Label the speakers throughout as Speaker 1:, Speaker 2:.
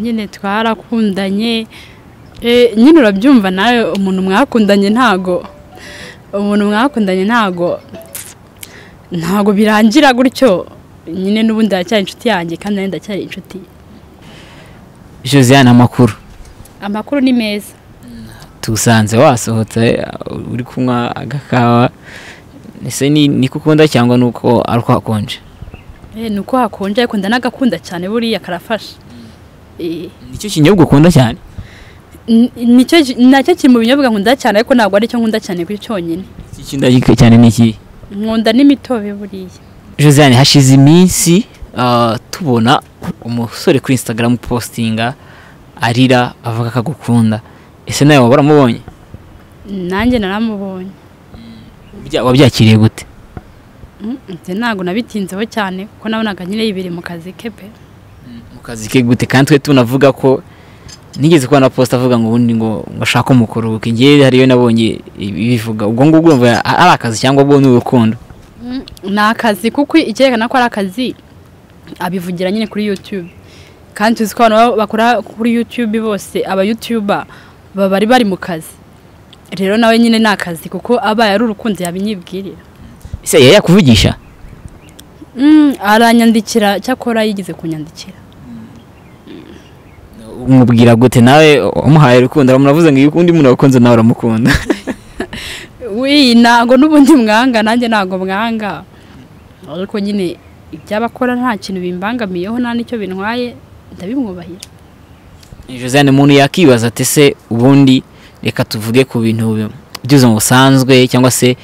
Speaker 1: nyine twarakundanye nyine urabyumva nawe umuntu mwakundanye ntago umuntu mwakundanye ntago ntago birangira gutyo nyine n'ubundi aracyari inshuti yanjye kandi nawe ndacyari inshuti
Speaker 2: josiane amakuru
Speaker 1: amakuru ni meza
Speaker 2: tusanze wasohotse uri kunywa agakawa ese ni ko ukunda cyangwa ni uko ari uko hakonje
Speaker 1: ni uko hakonje ariko ndanagakunda cyane buriya karafasha
Speaker 2: nicyo kinyobwa ukunda cyane
Speaker 1: nacyo kiri mu binyobwa nkunda cyane ariko ntabwo aricyo nkunda cyane kuri cyonyine
Speaker 2: ikindi cyane ni ikihe
Speaker 1: nkunda n'imitobe buriya
Speaker 2: josiane hashize iminsi tubona umusore kuri insitagaramu positinga arira avuga ko agukunda ese nawe waba waramubonye
Speaker 1: nanjye naramubonye
Speaker 2: wabyakiriye gute
Speaker 1: ntabwo nabitinzeho cyane kuko nabonaga nyine yibiri mu kazi ke pe
Speaker 2: mu kazi ke gute kandi twe tunavuga ko nigeze kubona posita avuga ngo ubundi ngo ashake umukuru kuko ingeri hariyo nabonye ibivuga ubwo ngubwo urumva ari akazi cyangwa ubwo ni urukundo
Speaker 1: ni akazi kuko icyerekana ko ari akazi abivugira nyine kuri yutube kandi tuzi ko abantu bakora kuri yutube bose aba yutuba baba bari bari mu kazi rero nawe nyine ni akazi kuko aba yari urukundo yabinyibwirira
Speaker 2: ese yari yakuvugisha
Speaker 1: aranyandikira cyakora yigeze kunyandikira
Speaker 2: umubwira gute nawe umuhaye urukundo muravuze ngo iyo ukundi muntu wakunze nawe uramukunda
Speaker 1: wi ntabwo n'ubundi mwanga nanjye ntabwo mwanga ariko nyine iby'abakora nta kintu bimbangamiyeho nta n'icyo bintwaye ndabimwubahira
Speaker 2: josiane umuntu yakibaza ati ese ubundi reka tuvuge ku bintu by'ubuzima busanzwe cyangwa se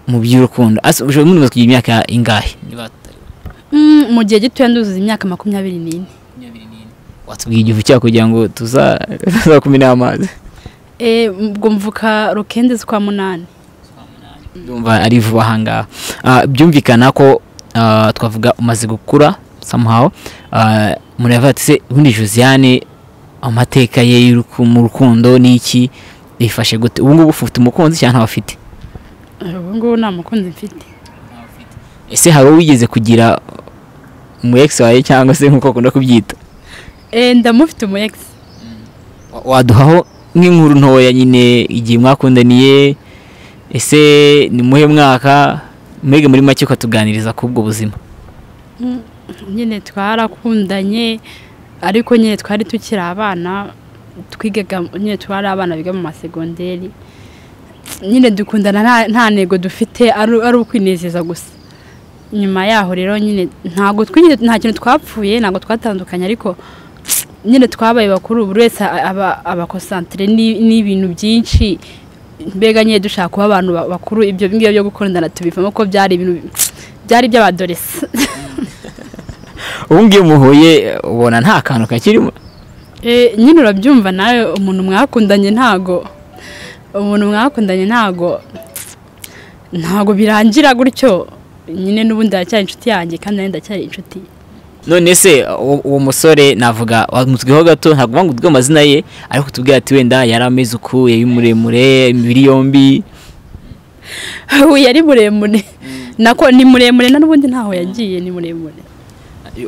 Speaker 2: mu by'urukundo ushobora kuba kugira imyaka ingahe
Speaker 1: mu gihe gitoya nduzuza imyaka makumyabiri n'ine
Speaker 2: watubwiye igihe cyawe kugira ngo tuzakumire amazi
Speaker 1: ubwo mvuka rukende z'ukwa munani
Speaker 2: ndumva ari vuba aha ngaha byumvikana ko twavuga umaze gukura samuhawu umuntu yavuga ati se ubundi josiane amateka ye mu rukundo ni iki bifashe gute ubu ngubu ufite umukunzi cyangwa ntawufite
Speaker 1: ubu ngubu nta mukunzi mfite
Speaker 2: ese hari uwo wigeze kugira umu egisi wawe cyangwa se nk'uko bakunda kubyita
Speaker 1: ndamufite umu egisi
Speaker 2: waduhaho nk'inkuru ntoya nyine igihe mwakundaniye ese ni muhe mwaka mwege muri make ukatuganiriza ku bwo buzima
Speaker 1: nyine twarakundanye ariko nyine twari tukiri abana twigaga nyine twari abana biga mu masegonderi nyine dukundana nta ntego dufite ari ukwinezeza gusa nyuma yaho rero nyine ntabwo nta kintu twapfuye ntabwo twatandukanye ariko nyine twabaye bakuru buri wese aba abakosantire n'ibintu byinshi mbega nyine dushaka kuba abantu bakuru ibyo ngibyo byo gukundana tubivamo ko byari ibintu byari iby'abadoresi
Speaker 2: ubu ngubu muhuye ubona nta kantu kakirimo
Speaker 1: nyine urabyumva nawe umuntu mwakundanye ntago umuntu mwakundanye ntago ntago birangira gutyo nyine n'ubundi aracyari inshuti yanjye kandi nawe ndacyari inshuti
Speaker 2: none se uwo musore navuga wamutweho gato ntabwo uvuga ngo amazina ye ariko tubwira ati wenda yari ameze uku yari muremure imibiri yombi
Speaker 1: yari muremure nako ni muremure na n'ubundi ntaho yagiye ni muremure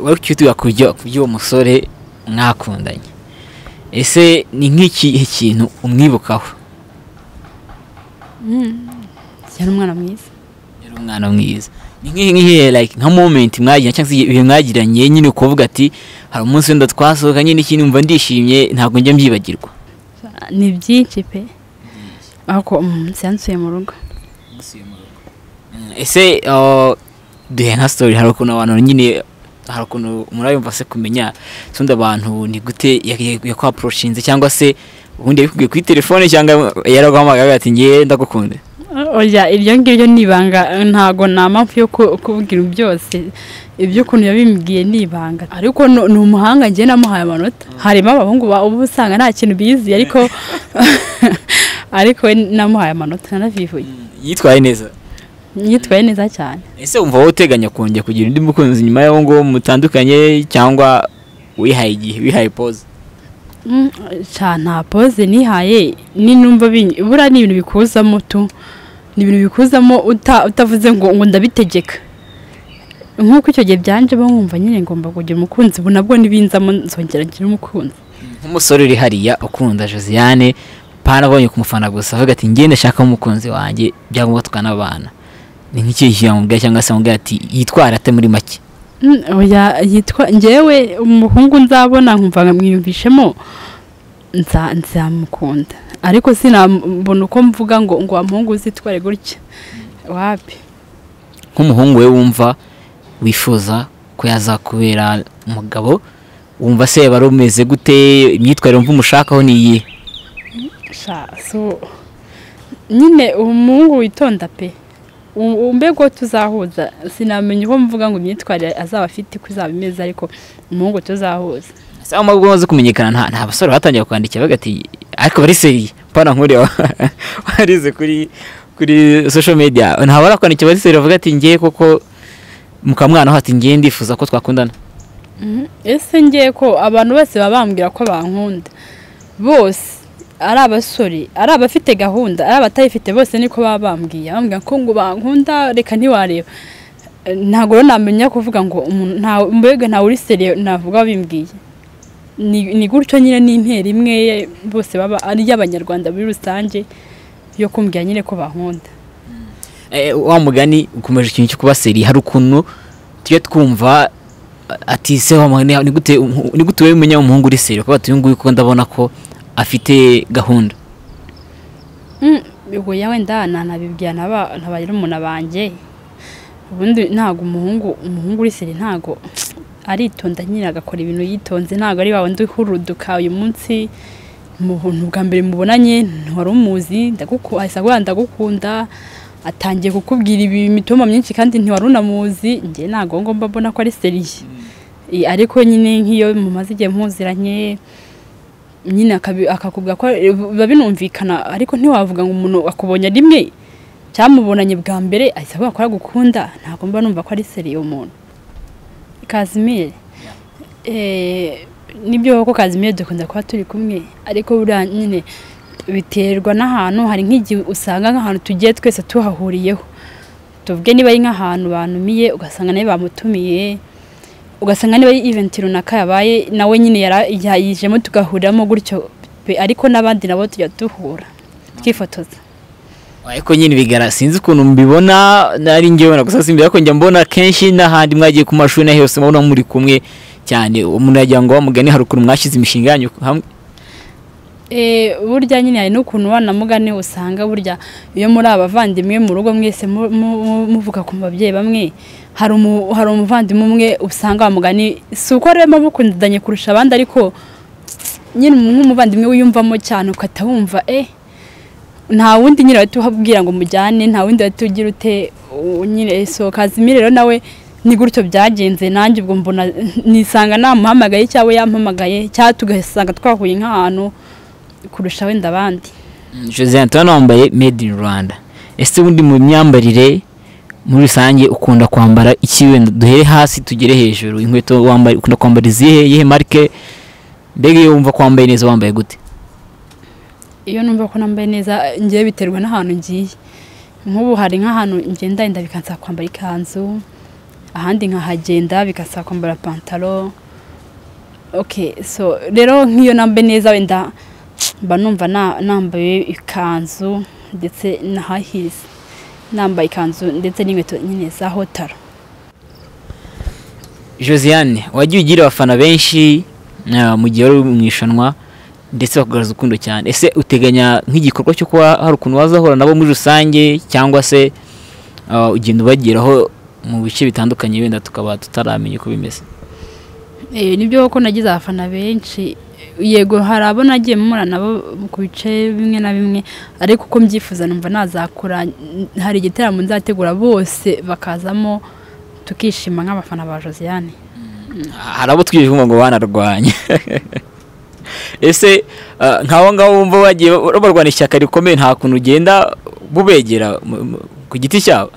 Speaker 2: wari ukituga ku by'uwo musore mwakundanye ese ni nk'ikihe kintu umwibukaho
Speaker 1: yari umwana mwiza
Speaker 2: yari umwana mwiza ni like nka momenti mwagiranye cyangwa se ibihe mwagiranye nyine ukuvuga ati hari umunsi wenda twasohokanye n'ikindi mva ndishimye ntabwo njya mbyibagirwa
Speaker 1: ni byinshi pe ariko umunsi yansuye mu rugo
Speaker 2: ese duhe nka sitori hari ukuntu abantu nyine hari ukuntu murayumva se kumenya sundi abantu ni gute yakwapuroshinze cyangwa se ubundi yabikubwiye kuri telefone cyangwa yaraguhamagaye ati ngewe ndagukunda
Speaker 1: oya iryo ngiryo ni ibanga ntabwo nta mpamvu yo kubwira byose iby'ukuntu yabimbwiye ni ibanga ariko ni umuhanga ngiye namuhaye amanota harimo abahungu uba usanga nta kintu bizi ariko ariko namuhaye amanota nanavivuye
Speaker 2: yitwaye neza
Speaker 1: yitwaye neza cyane
Speaker 2: ese wumva wowe uteganya kongera kugira undi mukunzi nyuma y'aho ngaho mutandukanye cyangwa wihaye igihe wihaye poze
Speaker 1: nta poze nihaye n'inumva buriya ni ibintu bikuzamo tu ni ibintu bikuzamo utavuze ngo ngo ndabitegeka nk'uko icyo gihe byanje bo nkumva nyine ngomba kugira umukunzi ubu nabwo ntibinzamo nzongera ngira umukunzi
Speaker 2: nk'umusore uri hariya ukunda josiane panabonye kumufana gusa avuga ati ngende nshaka umukunzi wanjye byangombwa tukanabana ni nk'ikihe kiyamubwira cyangwa se amubwira ati yitwara ate muri make
Speaker 1: Mm, oya yitwa ngewe umuhungu nzabona nkumva mwiyumvishemo nza nzamukunda ariko sinabona uko mvuga ngo ngo wa muhungu uzitware gutya wapi
Speaker 2: nk'umuhungu we wumva wifuza ko yazakubera umugabo wumva se yaba ari umeze gute imyitwarire wumva umushakaho ni iyihe
Speaker 1: sha so nyine uwo muhungu witonda pe U- u- mbego tuzahuza sinamenya uko mvuga ngo imyitwarire azaba afite uko izaba imeze ariko umuhungu tuzahuza
Speaker 2: se aho mubwo bamaze kumenyekana nta nta basore batangiye kwandikira bavuga ati ariko bari seri pana nkuriya warize kuri kuri social media ntabwo barakwandikira bari seri bavuga ati ngiye koko mukamwana aho ati ngiye ndifuza ko twakundana
Speaker 1: Mhm. ese ngiye ko abantu bose baba bambwira ko bankunda bose ari abasore ari abafite gahunda ari abatayifite bose niko baba bambwiye bambwira ko ngo bankunda reka ntiwareba Eh, ntabwo rero namenya kuvuga ngo umuntu nta- mbega ntawe uri seriye navuga bimbwiye Ni- ni gutyo nyine ni intera imwe bose baba ari iy'abanyarwanda muri rusange yo kumbwira nyine ko bankunda
Speaker 2: Eh, wa mugani ukomeje ikintu cyo kuba seri hari ukuntu tujya twumva ati se wa mugani ni gute umuhu- ni gute wewe umenya umuhungu uri seri kuko uyu nguyu kuko ndabona ko afite gahunda
Speaker 1: ubwo yawe ndana nabibwira naba ntabagira umuntu abanjye ubundi ntago umuhungu umuhungu uri seri ntago aritonda nyine agakora ibintu yitonze ntago ari wawe ndi huruduka uyu munsi mu buntu bwa mbere mubonanye ntiwari umuzi ndaguku- ahise aguha ndagukunda atangiye kukubwira ibi imitoma myinshi kandi ntiwari unamuzi njye ntago ngomba mbona ko ari seriye Eh, ariko nyine nk'iyo mumaze igihe mpuziranye nyine akabi- akakubwira ko biba binumvikana ariko ntiwavuga ngo umuntu akubonye rimwe cyamubonanye bwa mbere ahita avuga ko aragukunda ntabwo mba numva ko ari seriye umuntu kazimire eh, nibyo koko kazimire dukunda kuba turi kumwe ariko buriya nyine biterwa n'ahantu hari nk'igihe usanga nk'ahantu tugiye twese tuhahuriyeho tuvuge niba ari nk'ahantu banumiye ugasanga nawe bamutumiye ugasanga niba ari eventi runaka yabaye nawe nyine yara- yayijemo tugahuriramo gutyo pe, ariko n'abandi nabo tujya duhura twifotoza
Speaker 2: ariko nyine bigara sinzi ukuntu mbibona nari ngewe na gusa simbira ko njya mbona kenshi n'ahandi mwagiye ku mashuri na hose mubona muri kumwe cyane umuntu yagira ngo wa mugani hari ukuntu mwashyize imishinga yanyu hamwe
Speaker 1: Eh, burya nyine hari n'ukuntu wana mugane usanga burya iyo muri abavandimwe mu rugo mwese mu- mu- muvuga ku babyeyi bamwe hari umu- hari umuvandimwe umwe usanga wamugani si uko rero mukundanye kurusha abandi ariko nyine nk'umuvandimwe wiyumvamo cyane ukahita wumva eh nta wundi nyine wahita uhabwira ngo mujyane nta wundi wahita ugira ute u- nyine so kazimire rero nawe ni gutyo byagenze nanjye ubwo mbona nisanga namuhamagaye cyangwa yampamagaye cyangwa tugasanga twahuye nk'ahantu kurusha wenda abandi
Speaker 2: Mm, Josiane turabona wambaye made in Rwanda ese ubundi mu myambarire muri rusange ukunda kwambara iki wenda duhere hasi tugere hejuru inkweto wambaye ukunda kwambara izihe iyihe marike mbega iyo wumva kwambaye neza wambaye gute
Speaker 1: iyo numva ko nambaye neza ngiye biterwa n'ahantu ngiye nk'ubu hari nk'ahantu ngenda yenda bikansaba kwambara ikanzu ahandi nkahagenda bikasaba kwambara pantaro oke so rero nk'iyo nambaye neza wenda mba numva na- nambaye ikanzu ndetse na hahirizi nambaye ikanzu ndetse n'inkweto nyine za hotaro
Speaker 2: Josiane wagiye ugira abafana benshi ah, mu gihe wari uri mu irushanwa ndetse bakugaragaza urukundo cyane ese uteganya nk'igikorwa cyo kuba hari ukuntu wazahura nabo muri rusange cyangwa se ah, ugenda ubageraho mu bice bitandukanye wenda tukaba tutaramenya uko bimeze
Speaker 1: Eh, nibyo koko nagize abafana benshi yego hari abo nagiye mpura nabo ku bice bimwe na bimwe ariko uko mbyifuza numva nazakora n- hari igitaramo nzategura bose bakazamo tukishima nk'abafana ba Josiane
Speaker 2: hari abo twigeze kumva ngo banarwanya ese ah, nk'abo ngabo wumva bagiye barwana ishyaka rikomeye nta kuntu ugenda bubegera mu- mu- ku giti cyabo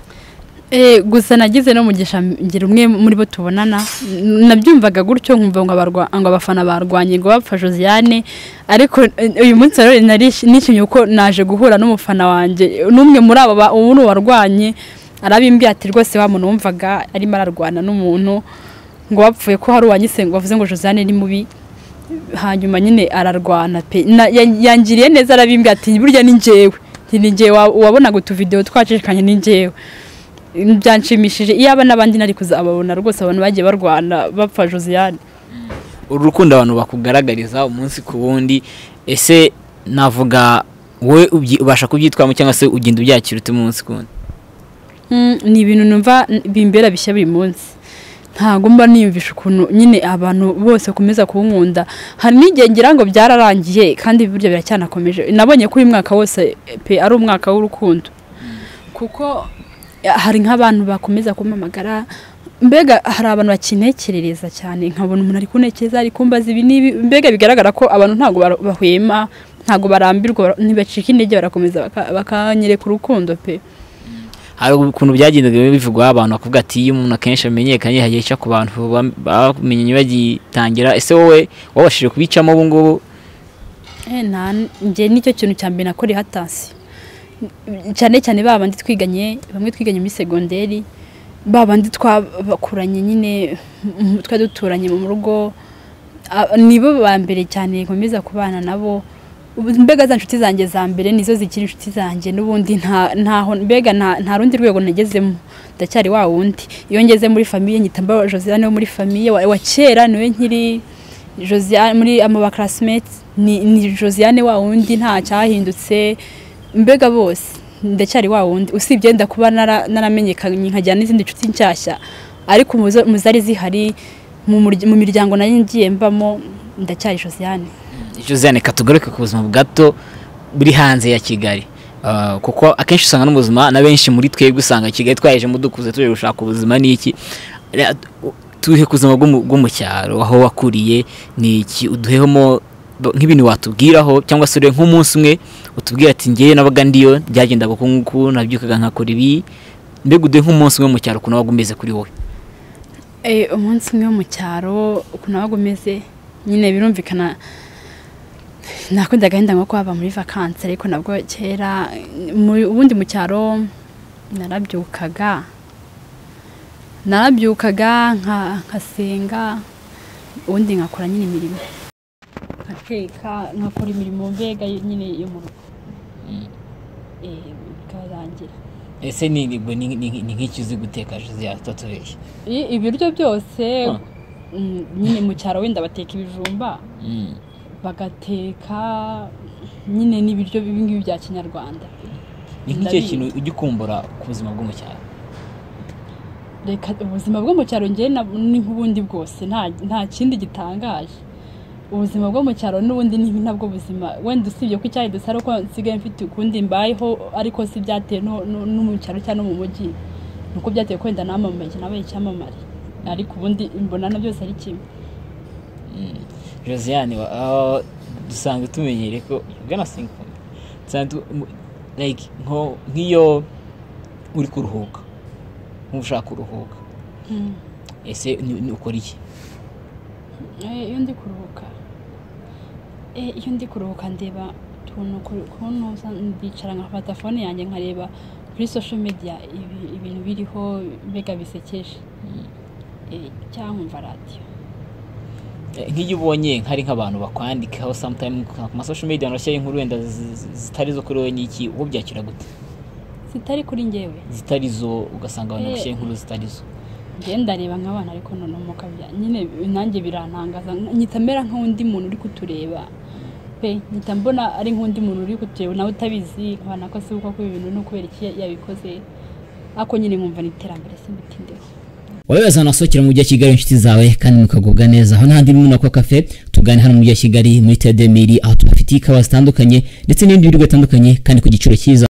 Speaker 1: Eh, gusa nagize no mugisha ngira umwe muri bo tubonana n- nabyumvaga gutyo nkumva ngo abarwa- ngo abafana barwanye ngo bapfa Josiane ariko eh, uyu munsi rero nari- nishimye kuko naje guhura n'umufana wanjye n'umwe muri abo ba- ubu ni uwarwanye arabimbwiye ati rwose wa muntu wumvaga arimo ararwana n'umuntu ngo wapfuye ko hari uwanyise ngo bavuze ngo josiane ni mubi hanyuma nyine ararwana pe na- ya- yangiriye neza arabimbwiye ati burya ni njyewe Nti ni njyewe wa- wabonaga utuvidewo twacishikanye ni njyewe byanshimishije iyo aba n'abandi nari kuzababona rwose abantu bagiye barwana bapfa josiane
Speaker 2: uru rukundo abantu bakugaragariza umunsi ku wundi ese navuga wowe ubyi- ubasha kubyitwamo cyangwa se ugenda ubyakira ute umunsi ku wundi
Speaker 1: Mm, ni ibintu numva bimbera bishya buri munsi ntabwo mba niyumvisha ukuntu nyine abantu bose bakomeza kuwunkunda hari n'igihe ngira ngo byararangiye kandi burya biracyanakomeje nabonye ko uyu mwaka wose pe ari umwaka w'urukundo kuko eh, hari nk'abantu bakomeza kumpamagara mbega hari abantu bakintekerereza cyane nkabona umuntu ari kuntekereza ari kumbaza ibi n'ibi mbega bigaragara ko abantu ntabwo bara- bahwema ntabwo barambirwa ntibacika intege barakomeza baka- bakanyereka urukundo pe
Speaker 2: hari ukuntu byagendaga bivugwaho abantu bakavuga ati iyo umuntu akenshi amenyekanye hajya aca ku bantu bam- bamenye bagitangira ese wowe wabashije kubicamo ubu ngubu
Speaker 1: Eh, nta- njye nicyo kintu cya mbere nakoreye hatansi cyane cyane ba bandi twiganye bamwe twiganye muri segonderi ba bandi twabakuranye nyine m- twari duturanye mu rugo a- nibo ba mbere cyane nkomeza kubana nabo Ubu- mbega za nshuti zanjye za mbere nizo zikiri inshuti zanjye n'ubundi nta ntaho mbega nta nta rundi rwego nagezemo ndacyari wa wundi iyo ngeze muri famiye nyita mba Josiane wo muri famiye wa, wa kera niwe nkiri Josiane muri amaba classmates ni, ni Josiane wa wundi nta cyahindutse mbega bose ndacyari wa wundi usibye nda kuba nara- naramenyekanye nkajyana n'izindi nshuti nshyashya ariko mu zo- mu zari zihari mu murya- mu miryango nari ngiye mbamo ndacyari Josiane
Speaker 2: josiane katugaruke ku buzima bwato buri hanze ya kigali Ah, kuko akenshi usanga no mu buzima na benshi muri twebwe usanga kigali twahejemo dukuze tuje gushaka ubuzima n'iki Rero, u- tuhe ku buzima bwo mu- bwo mu cyaro aho wakuriye ni iki uduhehemo b- nk'ibintu watubwiraho cyangwa se urebe nk'umunsi umwe utubwira ati ngewe nabaga ndiyo byagendaga uku nguku nabyukaga nkakora ibi mbega uduhe nk'umunsi umwe mu cyaro ukuntu wabaga umeze kuri wowe
Speaker 1: Eh, umunsi umwe wo mu cyaro ukuntu wabaga umeze nyine birumvikana nakunda agahinda nko kwaba muri vakansi ariko nabwo kera mu- ubundi mu cyaro narabyukaga narabyukaga nka- nkasenga ubundi nkakora nyine imirimo nkateka nkakora imirimo mbega nyine yo mu rugo Eh, bikarangira
Speaker 2: ese ni nk'icyo uzi guteka josiane tutatubeshye
Speaker 1: I- ibiryo byose
Speaker 2: Ah.
Speaker 1: mm, nyine mu cyaro wenda bateka ibijumba bagateka nyine n'ibiryo bibi ngibi bya kinyarwanda
Speaker 2: ni nk'icyo
Speaker 1: Ndabizi.
Speaker 2: kintu ujya ukumbura ku buzima bwo mu cyaro
Speaker 1: reka ubuzima bwo mu cyaro njyewe na- ni nk'ubundi bwose nta nta kindi gitangaje ubuzima bwo mu cyaro n'ubundi ni nabwo buzima wenda usibye ko icyayi dusara ko nsigaye mfite ukundi mbayeho ariko si byatewe no, no, no mu cyaro cyangwa no mu mujyi ni uko byatewe ko wenda namamaye nabaye icyamamare ariko ubundi mbona na byose ari kimwe
Speaker 2: josiane wa- aho dusanga tumenyere ko ugana sinkumi dusanga tu- mu- like nko- nk'iyo uri kuruhuka nk'uba ushaka kuruhuka ese ni- ni ukora iki
Speaker 1: Eh, iyo ndi kuruhuka Eh, iyo ndi kuruhuka ndeba utuntu ku- kuntu usa- ndicara nkafata fone yanjye nkareba kuri social media ibi- ibintu biriho mbega bisekeje Eh, cyangwa nkumva radiyo
Speaker 2: Eh, nk'iyo ubonye hari nk'abantu bakwandikaho sometime ku masosho media bashyiraho inkuru wenda zi- zi- zitari zo kuri wowe n'iki uwo byakira gute
Speaker 1: zitari kuri njyewe
Speaker 2: zitari zo ugasanga abantu
Speaker 1: Eh.
Speaker 2: bashyiraho inkuru zitari zo
Speaker 1: njyewe ndareba nk'abana ariko noneho mukabya nyine nanjye birantangaza nyita mera nk'undi muntu uri kutureba pe nyita mbona ari nk'undi muntu uri kutureba nawe utabizi nkabona ko si uko ibintu ni ukubera iki yabikoze ariko nyine nkumva ni iterambere simbitindeho
Speaker 2: wowe wese ahantu wasohokera mu mujyi wa kigali inshuti zawe kandi mukagubwa neza aho n'ahandi muri nako kafe tugane hano mu mujyi wa kigali muri tedemiri aho tubafitiye ikawa zitandukanye ndetse n'ibindi biryo bitandukanye kandi ku giciro cyiza